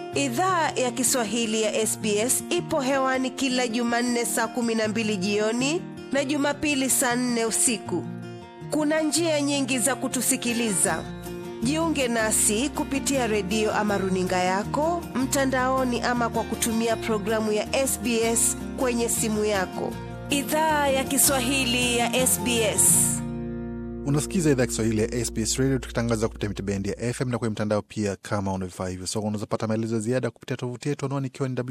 Idhaa ya Kiswahili ya SBS ipo hewani kila Jumanne saa kumi na mbili jioni na Jumapili saa nne usiku. Kuna njia nyingi za kutusikiliza. Jiunge nasi kupitia redio ama runinga yako mtandaoni, ama kwa kutumia programu ya SBS kwenye simu yako. Idhaa ya Kiswahili ya SBS. Unasikiza idhaa ya Kiswahili ya SBS Radio tukitangaza kupitia mitabendi ya FM na kwenye mtandao pia. Kama unavifaa hivyo, so unaweza pata maelezo ya ziada kupitia tovuti yetu anwani ikiwa ni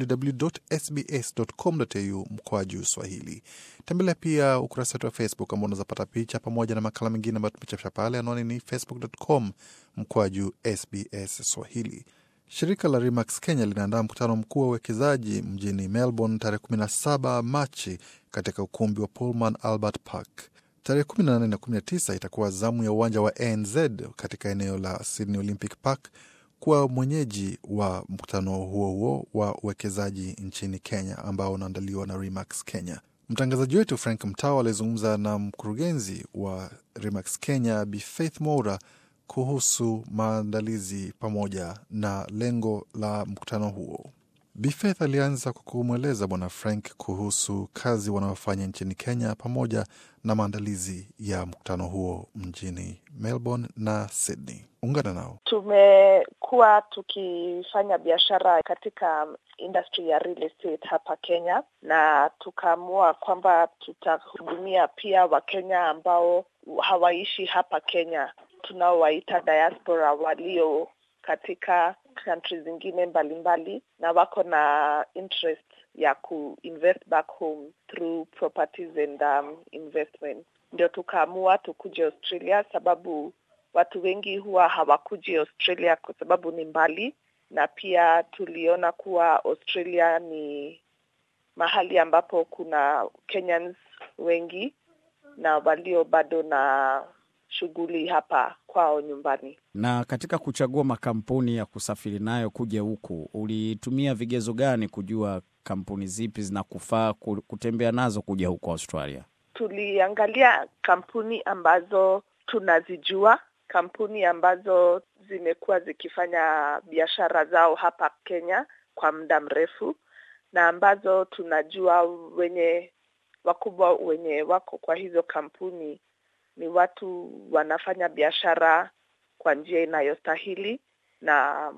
www.sbs.com.au mkoa juu Swahili. Tembelea pia ukurasa wetu wa Facebook ambao unaweza pata picha pamoja na makala mengine ambayo tumechapisha pale. Anwani ni facebook.com mkoa juu SBS Swahili. Shirika la Remax Kenya linaandaa mkutano mkuu wa uwekezaji mjini Melbourne tarehe 17 Machi katika ukumbi wa Pullman Albert Park. Tarehe 18 na 19 itakuwa zamu ya uwanja wa ANZ katika eneo la Sydney Olympic Park kuwa mwenyeji wa mkutano huo huo wa uwekezaji nchini Kenya ambao unaandaliwa na Remax Kenya. Mtangazaji wetu Frank Mtao alizungumza na mkurugenzi wa Remax Kenya Bi Faith Moura kuhusu maandalizi pamoja na lengo la mkutano huo. Bi Faith alianza kwa kumweleza Bwana Frank kuhusu kazi wanayofanya nchini Kenya pamoja na maandalizi ya mkutano huo mjini Melbourne na Sydney. Ungana nao. Tumekuwa tukifanya biashara katika industry ya real estate hapa Kenya, na tukaamua kwamba tutahudumia pia Wakenya ambao hawaishi hapa Kenya, tunaowaita diaspora walio katika country zingine mbalimbali na wako na interest ya kuinvest back home through properties and um, investment. Ndio tukaamua tukuje Australia, sababu watu wengi huwa hawakuji Australia kwa sababu ni mbali, na pia tuliona kuwa Australia ni mahali ambapo kuna Kenyans wengi na walio bado na shughuli hapa kwao nyumbani. Na katika kuchagua makampuni ya kusafiri nayo kuja huku, ulitumia vigezo gani kujua kampuni zipi zinakufaa kutembea nazo kuja huku Australia? Tuliangalia kampuni ambazo tunazijua, kampuni ambazo zimekuwa zikifanya biashara zao hapa Kenya kwa muda mrefu, na ambazo tunajua wenye wakubwa wenye wako kwa hizo kampuni ni watu wanafanya biashara kwa njia inayostahili na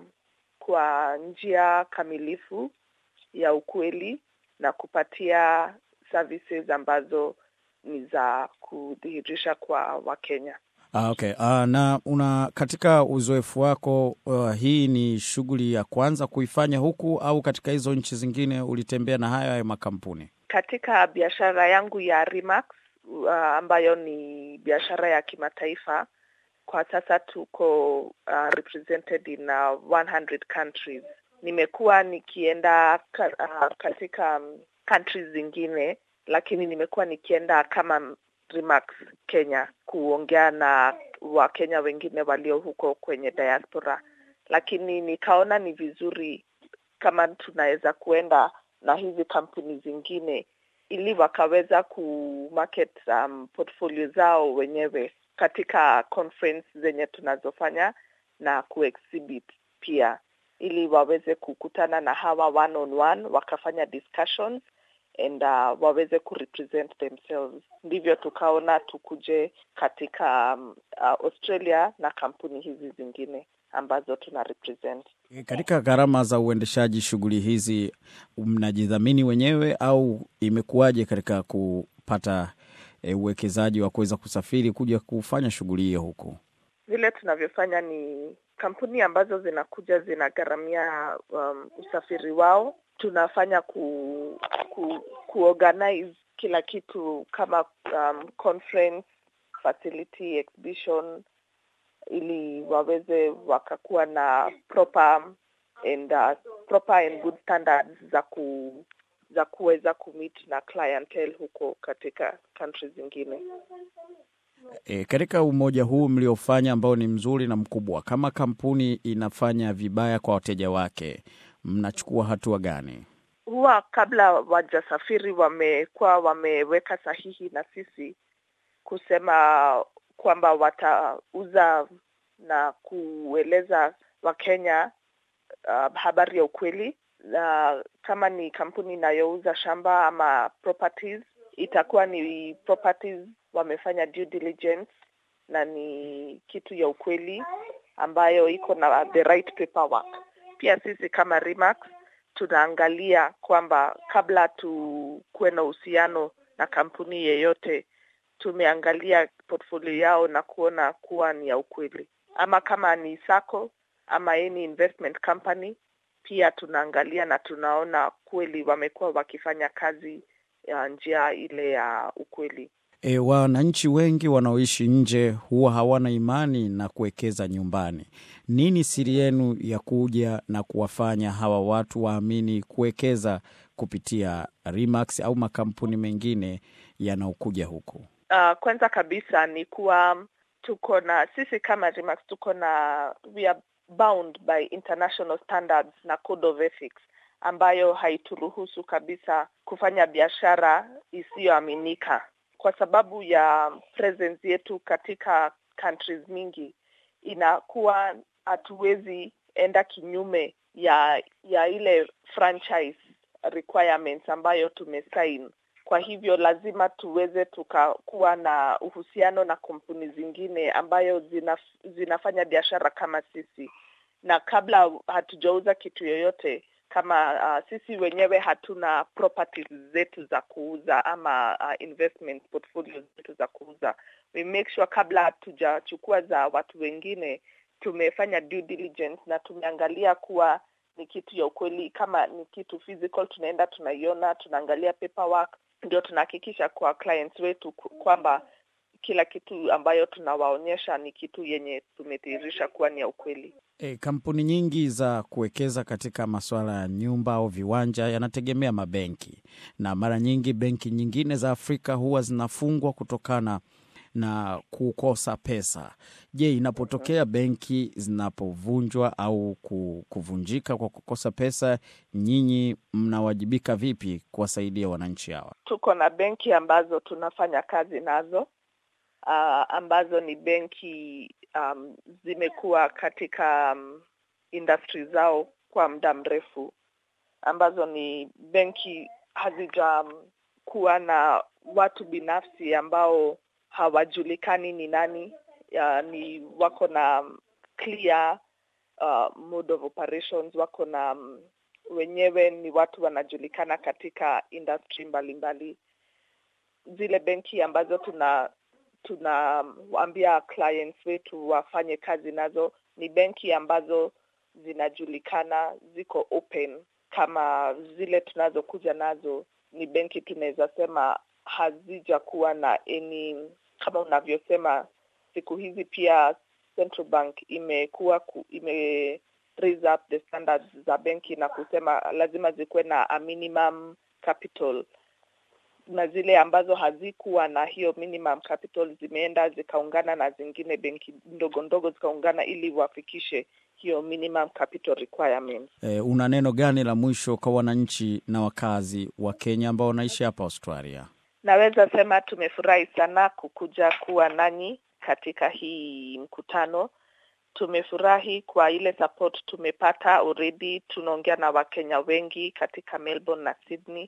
kwa njia kamilifu ya ukweli na kupatia services ambazo ni za kudhihirisha kwa Wakenya. Ah, okay. Ah, na una katika uzoefu wako uh, hii ni shughuli ya kwanza kuifanya huku au katika hizo nchi zingine ulitembea na hayo hayo makampuni? Katika biashara yangu ya Remax uh, ambayo ni biashara ya kimataifa kwa sasa tuko uh, represented in uh, 100 countries. Nimekuwa nikienda ka, uh, katika um, countries zingine, lakini nimekuwa nikienda kama Remax Kenya kuongea na Wakenya wengine walio huko kwenye diaspora, lakini nikaona ni vizuri kama tunaweza kuenda na hizi kampuni zingine ili wakaweza kumarket um, portfolio zao wenyewe katika conference zenye tunazofanya na kuexhibit pia, ili waweze kukutana na hawa one on one, wakafanya discussions and uh, waweze kurepresent themselves. Ndivyo tukaona tukuje katika um, uh, Australia na kampuni hizi zingine ambazo tuna represent. Katika gharama za uendeshaji shughuli hizi mnajidhamini wenyewe au imekuwaje katika kupata e, uwekezaji wa kuweza kusafiri kuja kufanya shughuli hiyo huku? Vile tunavyofanya ni kampuni ambazo zinakuja zinagharamia um, usafiri wao. Tunafanya ku, ku, kuorganize kila kitu kama um, conference facility exhibition ili waweze wakakuwa na proper and uh, proper and good standards za ku za kuweza kumit na clientele huko katika country zingine. E, katika umoja huu mliofanya ambao ni mzuri na mkubwa, kama kampuni inafanya vibaya kwa wateja wake, mnachukua hatua gani? Huwa kabla wajasafiri wamekuwa wameweka sahihi na sisi kusema kwamba watauza na kueleza Wakenya uh, habari ya ukweli na kama ni kampuni inayouza shamba ama properties itakuwa ni properties wamefanya due diligence na ni kitu ya ukweli ambayo iko na the right paperwork. Pia sisi kama Remax tunaangalia kwamba kabla tukuwe na uhusiano na kampuni yeyote, tumeangalia portfolio yao na kuona kuwa ni ya ukweli, ama kama ni sako ama any investment company, pia tunaangalia na tunaona kweli wamekuwa wakifanya kazi ya njia ile ya ukweli. E, wananchi wengi wanaoishi nje huwa hawana imani na kuwekeza nyumbani. Nini siri yenu ya kuja na kuwafanya hawa watu waamini kuwekeza kupitia Remax au makampuni mengine yanaokuja huku? Uh, kwanza kabisa ni kuwa tuko na sisi kama Remax tuko na we are bound by international standards na code of ethics ambayo haituruhusu kabisa kufanya biashara isiyoaminika kwa sababu ya presence yetu katika countries mingi, inakuwa hatuwezi enda kinyume ya ya ile franchise requirements ambayo tumesign. Kwa hivyo lazima tuweze tukakuwa na uhusiano na kampuni zingine ambayo zina, zinafanya biashara kama sisi, na kabla hatujauza kitu yoyote kama uh, sisi wenyewe hatuna properties zetu za kuuza ama uh, investment portfolios zetu za kuuza. We make sure kabla hatujachukua za watu wengine tumefanya due diligence na tumeangalia kuwa ni kitu ya ukweli. Kama ni kitu physical, tunaenda tunaiona, tunaangalia paperwork, ndio tunahakikisha kwa clients wetu kwamba kila kitu ambayo tunawaonyesha ni kitu yenye tumedhihirisha kuwa ni ya ukweli. E, kampuni nyingi za kuwekeza katika masuala ya nyumba au viwanja yanategemea mabenki, na mara nyingi benki nyingine za Afrika huwa zinafungwa kutokana na kukosa pesa. Je, inapotokea benki zinapovunjwa au kuvunjika kwa kukosa pesa, nyinyi mnawajibika vipi kuwasaidia wananchi hawa? Tuko na benki ambazo tunafanya kazi nazo uh, ambazo ni benki um, zimekuwa katika um, industry zao kwa muda mrefu, ambazo ni benki hazijakuwa um, na watu binafsi ambao hawajulikani ni nani. Uh, ni wako na um, clear uh, mode of operations, wako na um, wenyewe ni watu wanajulikana katika industry mbalimbali. Zile benki ambazo tuna tunawaambia clients wetu wafanye kazi nazo ni benki ambazo zinajulikana, ziko open. Kama zile tunazokuja nazo ni benki tunaweza sema hazijakuwa na any, kama unavyosema, siku hizi pia Central Bank imekuwa ime raise up the standards za benki na kusema lazima zikuwe na a minimum capital na zile ambazo hazikuwa na hiyo minimum capital zimeenda zikaungana na zingine benki ndogo ndogo zikaungana ili wafikishe hiyo minimum capital requirements. E, una neno gani la mwisho kwa wananchi na wakazi wa Kenya ambao wanaishi hapa Australia? Naweza sema tumefurahi sana kukuja kuwa nanyi katika hii mkutano. Tumefurahi kwa ile support tumepata already. Tunaongea na Wakenya wengi katika Melbourne na Sydney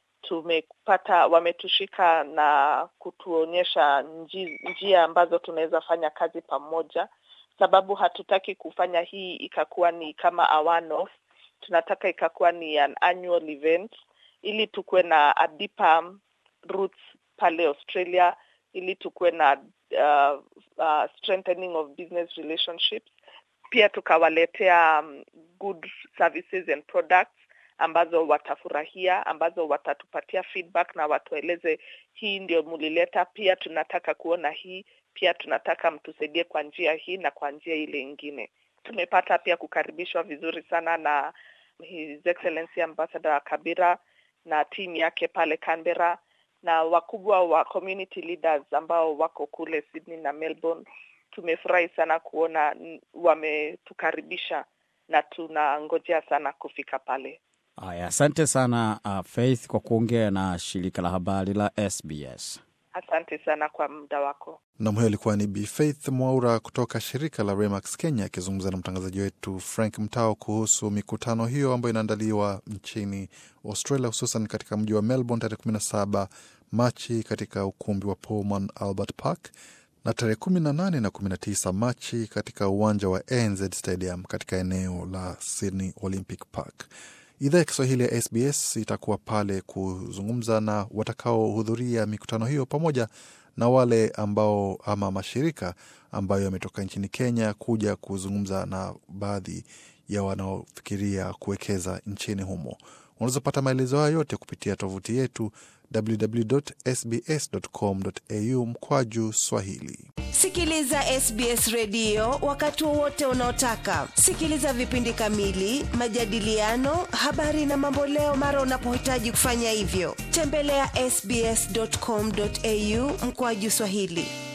tumepata wametushika na kutuonyesha nji, njia ambazo tunaweza fanya kazi pamoja, sababu hatutaki kufanya hii ikakuwa ni kama a one off. Tunataka ikakuwa ni an annual event ili tukuwe na a deeper roots pale Australia, ili tukuwe na uh, uh, strengthening of business relationships, pia tukawaletea um, good services and products ambazo watafurahia, ambazo watatupatia feedback na watueleze hii ndio mulileta, pia tunataka kuona hii, pia tunataka mtusaidie kwa njia hii na kwa njia ile ingine. Tumepata pia kukaribishwa vizuri sana na His Excellency Ambassador Kabira na timu yake pale Canberra na wakubwa wa community leaders ambao wako kule Sydney na Melbourne. Tumefurahi sana kuona wametukaribisha na tunangojea sana kufika pale. Haya, asante sana uh, Faith kwa kuongea na shirika la habari la SBS. Asante sana kwa muda wako. Nam, huyo alikuwa ni Bi Faith Mwaura kutoka shirika la Remax Kenya akizungumza na mtangazaji wetu Frank Mtao kuhusu mikutano hiyo ambayo inaandaliwa nchini Australia, hususan katika mji wa Melbourne tarehe 17 Machi katika ukumbi wa Pullman Albert Park na tarehe 18 na 19 Machi katika uwanja wa ANZ Stadium katika eneo la Sydney Olympic Park. Idhaa ya Kiswahili ya SBS itakuwa pale kuzungumza na watakaohudhuria mikutano hiyo pamoja na wale ambao ama mashirika ambayo yametoka nchini Kenya kuja kuzungumza na baadhi ya wanaofikiria kuwekeza nchini humo. Unaweza pata maelezo hayo yote kupitia tovuti yetu www.sbs.com.au mkwaju Swahili. Sikiliza SBS redio wakati wowote unaotaka. Sikiliza vipindi kamili, majadiliano, habari na mamboleo mara unapohitaji kufanya hivyo. Tembelea ya sbs.com.au mkwaju Swahili.